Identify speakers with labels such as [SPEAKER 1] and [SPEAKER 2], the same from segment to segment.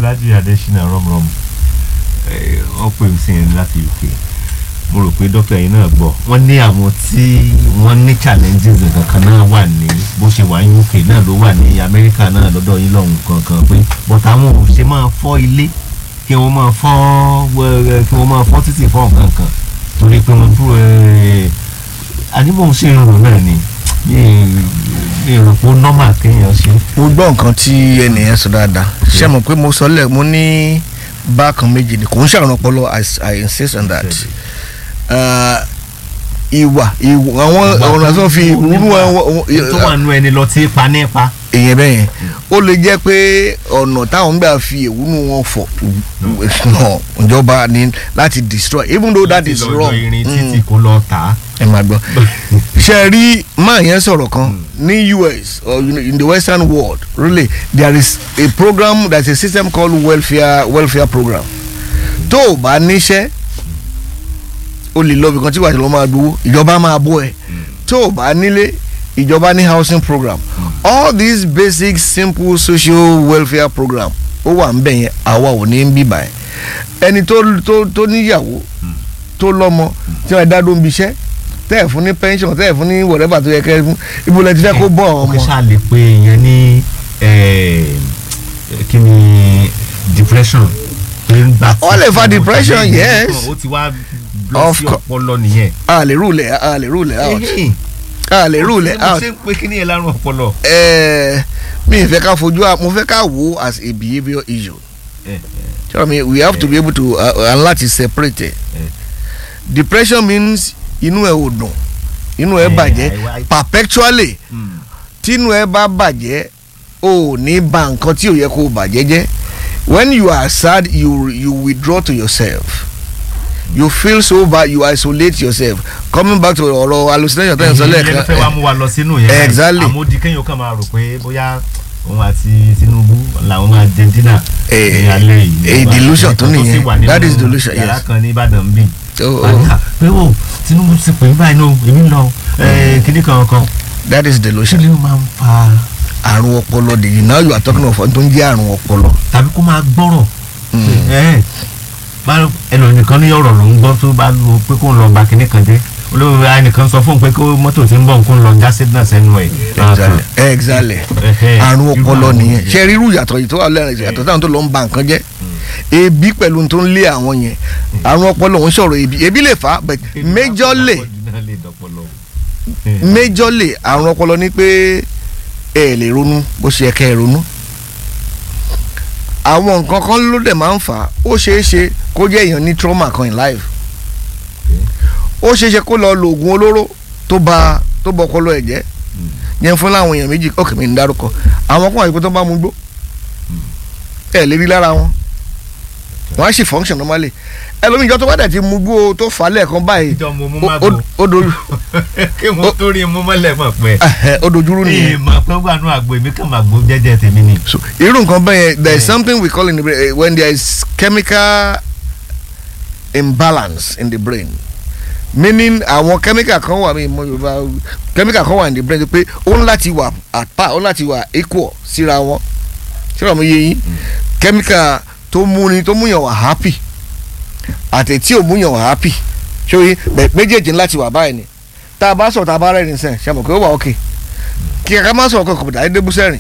[SPEAKER 1] Alhaji Adesina rọmrọm wọ́n pè mí sí yẹn láti UK mo rò pé dókítà yìí náà gbọ́ wọ́n ní àwọn tí wọ́n ní challenges kankan náà wà ní bó ṣe wà ní UK náà ló wà ní Amẹ́ríkà náà lọ́dọ̀ yín lọ́hùn kankan pé but àwọn ò ṣe máa fọ́ ilé kí wọ́n máa fọ́ wẹ́rẹ́ kí wọ́n máa fọ́ títì fọ́ nǹkan kan torí pé wọ́n dúró àníbò ń ṣe irun náà ni mi ò rò pé normal kéèyàn ṣe.
[SPEAKER 2] mo gbọ́ nǹkan tí ẹnìyẹn sọ dáadáa ṣé mo pé mo sọ lẹ̀ mo ní bákan méjì ni kò ń ṣàrùn ọpọlọ I insist on that uh, ìwà ìwà àwọn ọ̀nà tó fi ìwúrú
[SPEAKER 1] tó wà nù ẹni lọ tí pa ní pa.
[SPEAKER 2] èyàn bẹ́ẹ̀ yẹn ó lè jẹ́ pé ọ̀nà táwọn gbà fi ìwúrú wọn fọ̀ nà ìjọba ni láti destroy even though that is wrong.
[SPEAKER 1] láti lọ́jọ́ irin títí kó lọ tà á.
[SPEAKER 2] ẹ máa gbọ́ ṣe rí máa yẹn sọ̀rọ̀ kan ní US or in the western world really there is a program there is a system called welfare welfare program tó o bá níṣẹ́ o lè lọ ibìkan tí wàá ti lọ máa gbowó ìjọba máa bọ́ ẹ tó o bá nílé ìjọba ní housing program all these basic simple social welfare program ó wà ń bẹ̀ yẹn àwa ò ní bí báyìí ẹni tó tó tó níyàwó tó lọ́mọ tí wọ́n dá dóńbi iṣẹ́ tẹ́ ẹ̀ fún ní pension tẹ́ ẹ̀ fún ní whatever tó yẹ kẹ́ ẹ fún ibo lẹ ti fẹ́ kó bọ́ àwọn ọmọ.
[SPEAKER 1] ọkọ ṣáà lè pe èèyàn ní kí ni depression.
[SPEAKER 2] Ó lè fa depression, yes.
[SPEAKER 1] ó ti wá lọ sí ọpọlọ nìyẹn.
[SPEAKER 2] a lè rule it a lè rule it out a lè rule it out.
[SPEAKER 1] ṣé pé kí ni ẹ lárùn ọpọlọ.
[SPEAKER 2] ẹẹ mi ì fẹ́ ká fojú mo fẹ́ ká wò as a behaviour issue. sure me we have to be able to uh, and láti separate it. depression means inú ẹ ò dùn inú ẹ bàjẹ́ perpetually tínú ẹ bá bàjẹ́ o ò ní ba nǹkan tí ò yẹ kó o bàjẹ́ jẹ́ when you are sad you you withdraw to yourself you feel so bad you isolate yourself coming back to ọ̀rọ̀ hallucination tẹ́yìn sọ lẹ́ẹ̀kan.
[SPEAKER 1] ìyẹn fẹ́ wá mú wa lọ sínú yẹn.
[SPEAKER 2] exactly
[SPEAKER 1] àmódi kéèyàn kan máa rò pé bóyá òun àti Tinubu làwọn máa jẹ dínà ní alẹ́ yìí.
[SPEAKER 2] a delusion tó nìyẹn that is delusion yes.
[SPEAKER 1] yàrá kan ní Ìbàdàn bí.
[SPEAKER 2] Oh, oh.
[SPEAKER 1] pé o Tinubu ti pè é báyìí náà èmi ń lọ kíní kan kan.
[SPEAKER 2] that is delusion.
[SPEAKER 1] kí ni ó máa ń fa.
[SPEAKER 2] àrùn ọpọlọ dèjì now you are talking of tó ń jẹ́ àrùn ọpọlọ.
[SPEAKER 1] tàbí kó máa gbọ́rọ̀ ẹnìkan ní ọ̀rọ̀ ló ń gbọ́ tó bá lu pé kó ń lọ ba kíní kan jẹ́ olóòwò ẹnìkan sọ fún un pé kó mọ́tò ti ń bọ̀ kó ń lọ já signal sẹ́nu ẹ̀.
[SPEAKER 2] exactly àrùn ọpọlọ nìyẹn ṣe rírú yàtọ̀ yìí tó wà lẹ́rìn yàtọ̀ táwọn tó lọ ń ba nǹkan jẹ́ ebi pẹ̀lú tó ń lé àwọn yẹn àrùn ọpọlọ òun sọ̀rọ̀ ebi ebi lè fà á but majorly majorly àrùn ọpọlọ ni pé ẹ lè ronú bó ṣe yẹ kẹ́ ẹ ronú àwọn nǹkan kan ló dẹ̀ máa ń fà á ó ṣeé ṣe kó jẹ́ èèyàn ní trauma kan in life ó ṣeé ṣe kó lọ lo oògùn olóró tó ba tó bọ ọpọlọ ẹ̀ jẹ́ yẹn fún láwọn èèyàn méjì ọkàn mi ń dárúkọ àwọn kan àyíkó tó bá mú gbó ẹ lè rí lára wọn wọn á sì function normally ẹlòmíì ìjọ tó bá dẹ̀ ti mú gbó tó fà á lẹ́ẹ̀kan báyìí ó dojú
[SPEAKER 1] kí wọ́n tó rí mú mọ́lẹ̀ mọ̀ pé
[SPEAKER 2] ó dojúrú nìyẹn.
[SPEAKER 1] ìmọ̀ pé wà nù àgbo èmi kàn máa gbó jẹ́jẹ́ tèmi ni.
[SPEAKER 2] irú nǹkan bẹ́ẹ̀ yẹn there is something we call in the brain when there is chemical imbalance in the brain meaning àwọn chemical kan wà mí mo yorùbá chemical kan wà in the brain pé ó ń láti wà at par ó ń láti wà equal síra wọn síra wọn yé yín chemical tó múni tó múyàn wà happy àti tí ò múyàn wà happy ṣóyè méjèèjì láti wà báyìí ni tá a bá sọ̀rọ̀ tá a bá rẹ̀ ní sẹ́n ṣe mọ̀ pé ó wà ókè kí ká má sọ̀rọ̀ kankan bùdá ẹ̀dẹ́gbù sẹ́rìn.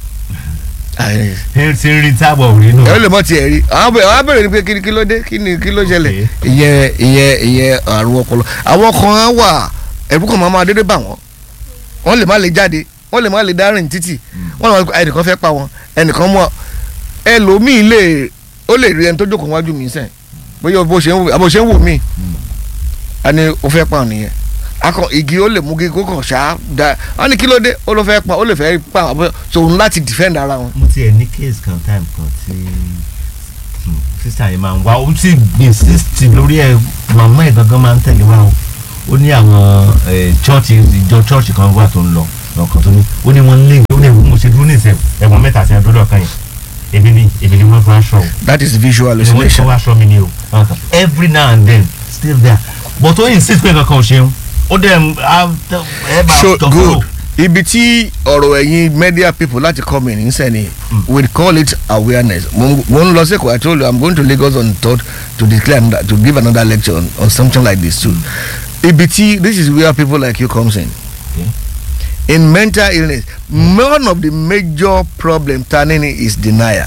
[SPEAKER 1] ẹ ti rí tábọ̀ rí nù.
[SPEAKER 2] ẹ lè mọ tiẹ̀ rí àwọn abẹ́rẹ́ ni pé kí kí ló dé kí ni kí ló ṣẹlẹ̀ ìyẹn ìyẹn ìyẹn àrùn ọpọlọ àwọn kan wà ẹ̀rù kan máa máa dédé bà wọ́n wọ́n lè má lè jáde wọ́n lè má lè dá rìn títì wọ́n lè má ẹnìkan fẹ́ pa wọn ẹnìkan mú ẹlòmíì lè ó lè rí ẹni tó jókòó wájú mi sẹ́yìn bóyá bó ṣe ń wò bó ṣe ń wò mí a ní o fẹ́ pa nìyẹn akọ igi ó lè mú kí kókàn ṣá da wọn ní kí ló dé ó ló fẹ́ pa ó lè fẹ́ pa àwọn sòun láti defend ara wọn.
[SPEAKER 1] mo tiẹ̀ ní case kan time kan tí sísá yìí máa ń wá ó sì insist lórí ẹ̀ màmá ẹ̀ gangan máa ń tẹ̀lé wa o ó ní àwọn chọ́ọ̀chì ìjọ chọ́ọ̀chì kan wà tó ń lọ lọ́kàn tó ní ó ní wọ́n lé ó ní ẹ̀wọ̀n mo ṣe dúró ní ìsẹ̀ ẹ̀wọ̀n mẹ́ta àti ẹ̀dọ́dọ̀ kan yẹn èmi ni èmi ni wọ́n fún aṣọ o.
[SPEAKER 2] that is visual
[SPEAKER 1] wọ́n
[SPEAKER 2] hallucination.
[SPEAKER 1] fún aṣọ mi ni o every now and then still there but ó insist pé kankan ò ṣeun ó dẹ̀ ẹ bá
[SPEAKER 2] so
[SPEAKER 1] tọ́
[SPEAKER 2] good ibi tí ọ̀rọ̀ ẹ̀yin media people láti come in nsẹ̀ ni we call it awareness mo ń- mo ń lọ sí Èkó I told you I'm going to Lagos on third to declare another, to give another lecture on, on something like this too ibi tí this is where people like you comes in
[SPEAKER 1] Okay.
[SPEAKER 2] in mental illness one of the major problem turning is denial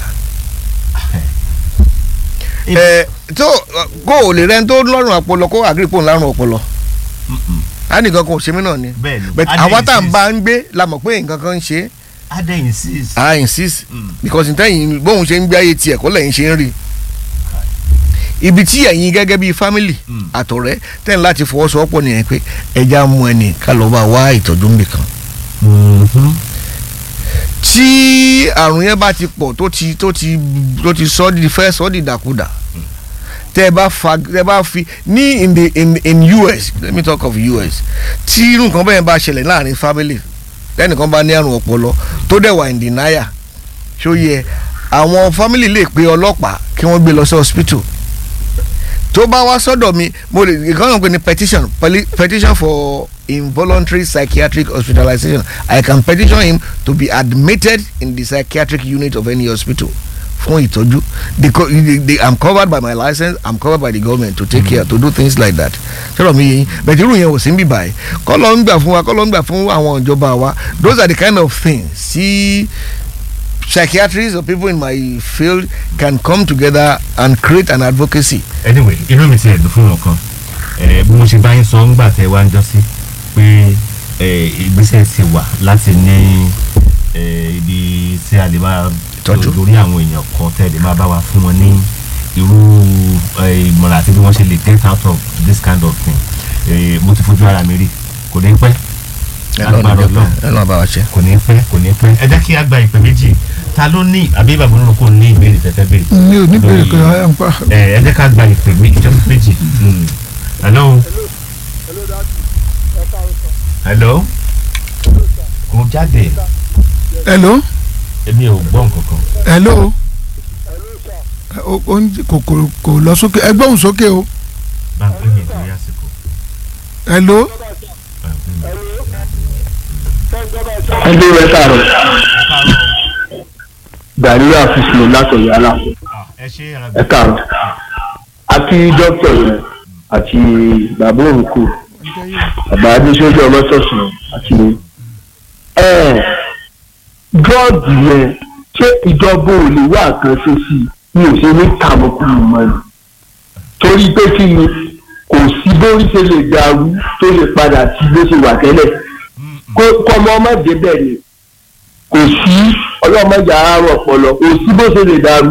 [SPEAKER 2] ẹ tó kó o lè rẹ́ni tó lọ́rùn ọpọlọ kó àgírípò ńlárùn ọpọlọ
[SPEAKER 1] Mm-mm.
[SPEAKER 2] á nìkan kan ò ṣe mí náà ni
[SPEAKER 1] bẹ́ẹ̀ ni
[SPEAKER 2] but àwa tá à ń bá ń gbé la mọ̀ pé nǹkan kan ń ṣe é
[SPEAKER 1] adé insist.
[SPEAKER 2] i insist
[SPEAKER 1] Mm.
[SPEAKER 2] because ntẹ́yìn bóun ṣe ń gbé ayé tiẹ̀ kó lẹ́yìn ṣe ń rí ibi tí ẹ̀yin gẹ́gẹ́ bíi family
[SPEAKER 1] Mm.
[SPEAKER 2] àtọ̀rẹ́ tẹ́yìn láti fọwọ́sowọ́pọ̀ nìyẹn pé ẹja mú ẹnì ká lọ́ọ́ bá wá ìtọ́jú níbì kan
[SPEAKER 1] Mhm.
[SPEAKER 2] tí àrùn yẹn bá ti pọ̀ tó ti tó ti tó ti sọ di fẹ́ sọ di dàkúdà tẹ́ ẹ bá fa tẹ́ ẹ bá fi ní in the in in US let me talk of US tí irú nǹkan bẹ́ẹ̀ bá ṣẹlẹ̀ láàrin family lẹ́nìkan bá ní àrùn ọpọlọ tó dẹ̀ wà in denial ṣó yẹ àwọn family lè pe ọlọ́pàá kí wọ́n gbé lọ sí hospital tó bá wá sọ́dọ̀ mi mo lè ìkànnì pé ní petition peli- petition for involuntary psychiatric hospitalization I can petition him to be admitted in the psychiatric unit of any hospital fún ìtọ́jú the co the, the, I'm covered by my license I'm covered by the government to take care to do things like that sọ̀rọ̀ mi yẹn bẹ̀tẹ̀ irú yẹn ò sí ń bì báyìí kọ́ ló ń gbà fún wa kọ́ ló ń gbà fún àwọn ìjọba wa those are the kind of things see psychiatrists or people in my field can come together and create an advocacy
[SPEAKER 1] anyway inú mi ti ẹ̀dùn fún wọn kan ẹ bí mo ṣe bá yín sọ ńgbà tẹ wá ń jọ sí pé ẹ ìgbésẹ̀ ti wà láti ní ẹ ibi tí a lè máa
[SPEAKER 2] Ìtọ́jú.
[SPEAKER 1] lórí àwọn èèyàn kan tẹ́ lè máa bá wa fún wọn ní irú ẹ, ìmọ̀ràn àti bí wọ́n ṣe lè get out of this kind of thing ẹ mo ti fojú ara mi rí kò ní pẹ́ agbára Ọlọ́run
[SPEAKER 2] ẹ lọ́ọ́ bá wa ṣe.
[SPEAKER 1] kò ní pẹ́ kò ní pẹ́ ẹ jẹ́ kí a gba ìpè méjì ta ló ní àbí bàbá olóró kò ní ìbéèrè tẹ́tẹ́ béèrè
[SPEAKER 3] mi ò ní bèrè
[SPEAKER 1] Lórí-
[SPEAKER 3] pé ẹ ń pa
[SPEAKER 1] ẹ ẹ jẹ́ ká gba ìpè méjì jọ́ méjì. Mm. hello. hello. kò jáde
[SPEAKER 3] hello
[SPEAKER 1] èmi ò gbọ́ nǹkan kan.
[SPEAKER 3] hello o o ń kò kò kò lọ sókè ẹ gbóhùn sókè o
[SPEAKER 1] bá ń pè mí nítorí àsìkò.
[SPEAKER 3] hello
[SPEAKER 1] bá ń pè mí.
[SPEAKER 4] ẹgbẹ́ rẹ̀ káàrọ̀ gàrí àfisùn látọ̀yọ̀ àlà
[SPEAKER 1] Ah, ẹ ṣe
[SPEAKER 4] ẹ káàrọ̀ àti dókítà rẹ̀ àti bàbá òǹkù bàbá adéṣojú ọlọ́sọ̀sọ̀ àti ẹ̀ dọ́ọ̀dì yẹn ṣé ìjọba ò lè wá àkànṣe sí i mi ò ṣe ní kàmọ́kùnrin mọ́ ni torí pé kí ni kò sí bórí ṣe lè dàrú tó lè padà sí bó ṣe wà tẹ́lẹ̀ kó kọ́mọ ọmọdé bẹ́ẹ̀ ni kò sí ọlọ́mọdé àárọ̀ ọpọlọ kò sí bó ṣe lè dàrú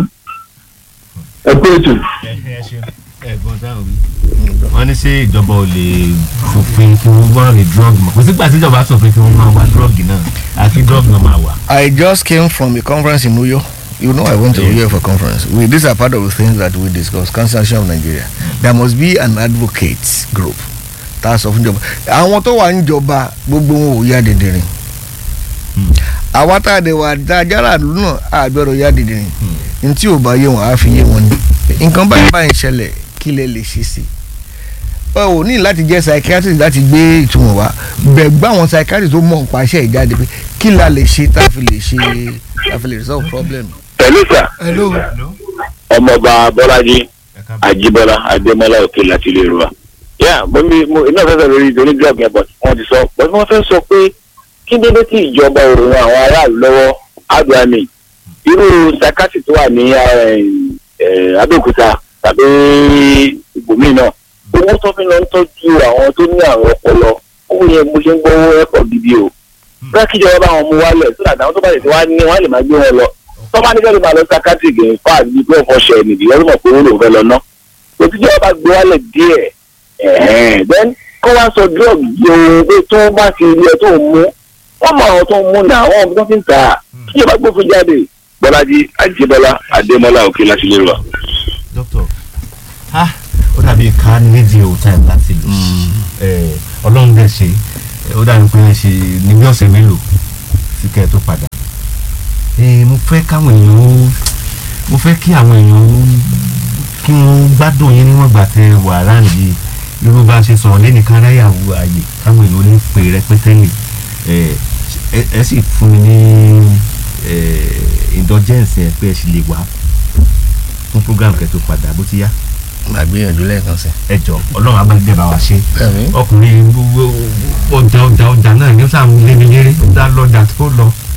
[SPEAKER 4] ẹ pé ètò.
[SPEAKER 1] ẹ ẹ ṣe ẹ̀gbọ́n táwọn wí. wọ́n ní ṣé ìjọba ò lè fòfin kí wọ́n wá rí drug mọ́ kò sígbà tí ìjọba sọ̀fin kí wọ́n máa wá drug náà àfi drug náà máa wà.
[SPEAKER 2] I just came from a conference in Uyo. You know, I went to
[SPEAKER 1] Yeah.
[SPEAKER 2] Uyo for conference. We, these are part of the things that we discuss. Cancer Association of Nigeria. There must be an advocate group. That's of njọba. Àwọn tó wà níjọba gbogbo wọn ò yá dìndìnrín.
[SPEAKER 1] Hmm.
[SPEAKER 2] Àwa tá a dẹ̀ wà dá ajára àdúró náà a gbọ́dọ̀ yá dìndìnrín. N tí ò bá yé wọn á fi yé wọn ni. Nǹkan báyìí báyìí ṣẹlẹ̀ kí lè lè ṣe sí. Ọ ò ní láti jẹ́ psychiatrist láti gbé ìtumọ̀ wá. Bẹ̀ gbá àwọn psychiatrist tó mọ̀ nípa iṣẹ́ ìjáde pé kí la lè ṣe tá a fi lè ṣe tá a fi lè resolve problem.
[SPEAKER 4] pẹ̀lú sà
[SPEAKER 3] hello
[SPEAKER 1] Hello?
[SPEAKER 4] ọmọọba bọ́lájí
[SPEAKER 1] ẹ káàbọ̀.
[SPEAKER 4] àjíbọ́lá adémọ́lá òkè láti ilé ìrora. yà mo ní mo iná fẹ́ sọ lórí ìdóní drug yẹn but wọ́n ti sọ but wọ́n fẹ́ sọ pé kí dédé tí ìjọba òun àwọn aráàlú lọ́wọ́ aduani irú sakati tó wà ní eh, eh, abẹ́òkúta tàbí ibòmíì náà owó tó fi lọ ń tọ́jú àwọn tó ní àrùn ọpọlọ owó yẹn mo ṣe ń gbọ́ owó ẹ̀pọ̀ gidi o bẹ́ẹ̀ kíjọba bá wọn mú wálẹ̀ sódà táwọn tó bá lè ti wá ní wọ́n lè máa gbé wọn lọ tọ́ba ní kẹ́lẹ́ máa lọ sakati gẹ̀ fáà ní pé ọ̀fọ̀ ṣẹ̀ nìdí wọ́n mọ̀ pé owó lòun fẹ́ lọ ná òtíjọba bá gbé wálẹ̀ díẹ̀ ẹ̀hẹ́n then kó wá sọ drug yìí ohun pé tó bá ti rí ẹ tó ń mú wọ́n mọ àwọn tó ń mú náà àwọn ọmọ tó ti ń tà á kíjọba gbófin jáde bọ́lájí àjíbọ́lá adémọ́lá òkè láti lè rà.
[SPEAKER 1] doctor ah ó dàbí ká nídìí o time láti lò ẹ ọlọ́run dẹ̀ ṣe ẹ, ó dàbí pé ẹ ṣe ní bí ọ̀sẹ̀ mélòó sí kẹ́ ẹ tó padà ẹ mo fẹ́ káwọn èèyàn ó mo fẹ́ kí àwọn èèyàn ó kí wọ́n gbádùn yín níwọ̀n gbà tẹ wà láàyè irú bá a ṣe sọ̀rọ̀ lẹ́nu káráyàwó ààyè káwọn èèyàn ó ní pè rẹpẹtẹ lè ẹ ẹ ẹ sì fún mi ní eh, indulgence yẹn pé ẹ sì lè wá fún program kẹtó padà bó ti yá
[SPEAKER 2] màá gbìyànjú lẹ́ẹ̀kan sí.
[SPEAKER 1] ẹ jọ ọlọ́run abájẹ́ bá wa ṣe
[SPEAKER 2] bẹ́ẹ̀ni
[SPEAKER 1] ọkùnrin gbogbo ọjà ọjà ọjà náà ní sáà ń lé mi léré ó dá lọ́jà tó lọ